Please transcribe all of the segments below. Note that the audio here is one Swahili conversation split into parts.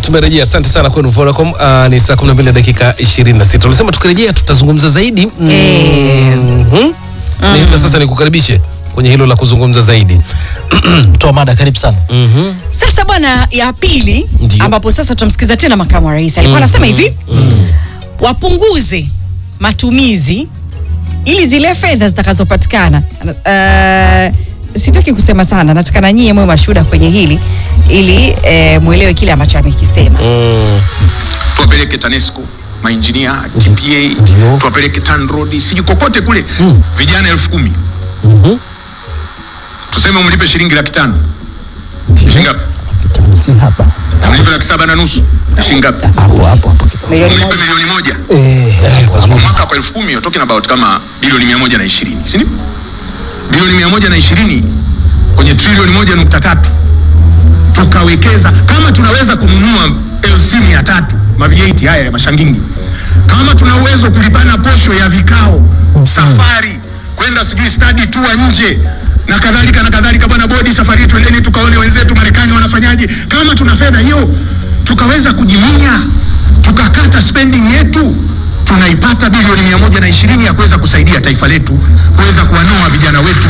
tumerejea. Asante sana kwenu Vodacom. Uh, ni saa 12 na dakika 26. Ulisema tukirejea tutazungumza zaidi. Mm Eh. -hmm. Ni- Na sasa nikukaribishe kwenye hilo la kuzungumza zaidi. toa mada karibu sana Mhm. Sasa bwana, ya pili Ndio. ambapo sasa tutamsikiza tena makamu wa rais alikuwa anasema hivi wapunguze matumizi ili zile fedha zitakazopatikana. Uh, sitaki kusema sana, nataka na nyie mwe mashuhuda kwenye hili ili uh, mwelewe kile ambacho amekisema. Mm. tuwapeleke TANESCO mainjinia TPA Ndio. tuwapeleke TANROADS sijui kokote kule vijana elfu kumi tuseme umlipe shilingi laki tano shilingi ngapi? si hapa Na mlipe laki saba na nusu ni shilingi ngapi? hapo hapo hapo Milioni Mlipe moja. milioni moja eh kwa mwaka kwa elfu kumi you're talking about kama bilioni mia moja na ishirini si ndio? bilioni mia moja na ishirini kwenye trilioni moja nukta tatu tukawekeza kama tunaweza kununua LC mia tatu ma V8 haya ya mashangingi kama tuna uwezo kulipana posho ya vikao safari kwenda sijui study tour nje na kadhalika na kadhalika bwana bodi safari twendeni tukaone wenzetu marekani wanafanyaje kama tuna fedha hiyo tukaweza kujiminya tukakata spending yetu tunaipata bilioni mia moja na ishirini ya kuweza kusaidia taifa letu kuweza kuwanoa vijana wetu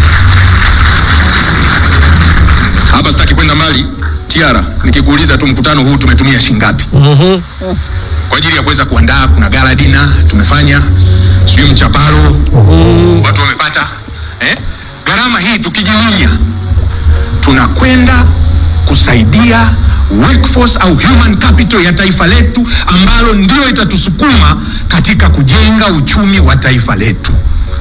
hapa sitaki kwenda mbali tiara nikikuuliza tu mkutano huu tumetumia shingapi kwa ajili ya kuweza kuandaa kuna gala dina tumefanya sijui mchaparo watu wamepata eh? gharama hii tukijiminya tunakwenda kusaidia workforce au human capital ya taifa letu ambalo ndio itatusukuma katika kujenga uchumi wa taifa letu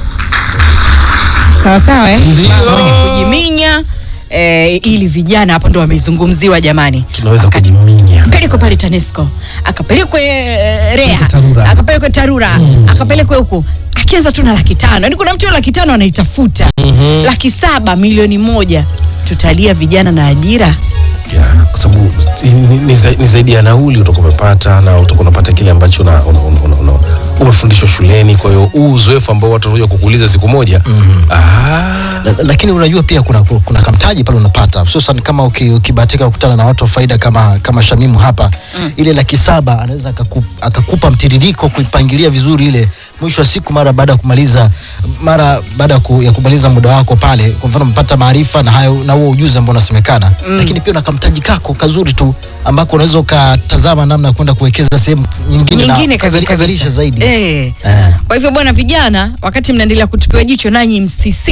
sawa sawa eh? Ndio. kujiminya eh, ili vijana hapo ndo wamezungumziwa jamani Tunaweza Wakati- kujiminya. pelekwe pale TANESCO akapelekwe eh, REA Tarura. akapelekwe TARURA akapelekwe huku akianza tu na laki tano yaani kuna mtu hiyo laki tano anaitafuta laki saba milioni moja tutalia vijana na ajira Yeah, kwa sababu ni, ni, za- ni zaidi ya nauli utakuwa umepata na utakuwa unapata kile ambacho una, una, una, una, una, umefundishwa shuleni. Kwa hiyo huu uzoefu ambao watu wanakuja kukuuliza siku moja ah, La- lakini unajua pia kuna, kuna kamtaji pale unapata hususan kama uki- ukibahatika kukutana na watu wa faida kama, kama Shamimu hapa ile laki saba anaweza akaku, akakupa mtiririko kuipangilia vizuri ile mwisho wa siku mara baada ya kumaliza mara baada ya ku, ya kumaliza muda wako pale kwa mfano mpata maarifa na hayo na huo ujuzi ambao unasemekana lakini pia una kamtaji kako kazuri tu ambako unaweza ukatazama namna ya kwenda kuwekeza sehemu nyingine, nyingine na kabisa. kazalisha zaidi eh. Eh. kwa hivyo bwana vijana wakati mnaendelea kutupiwa jicho nanyi msisi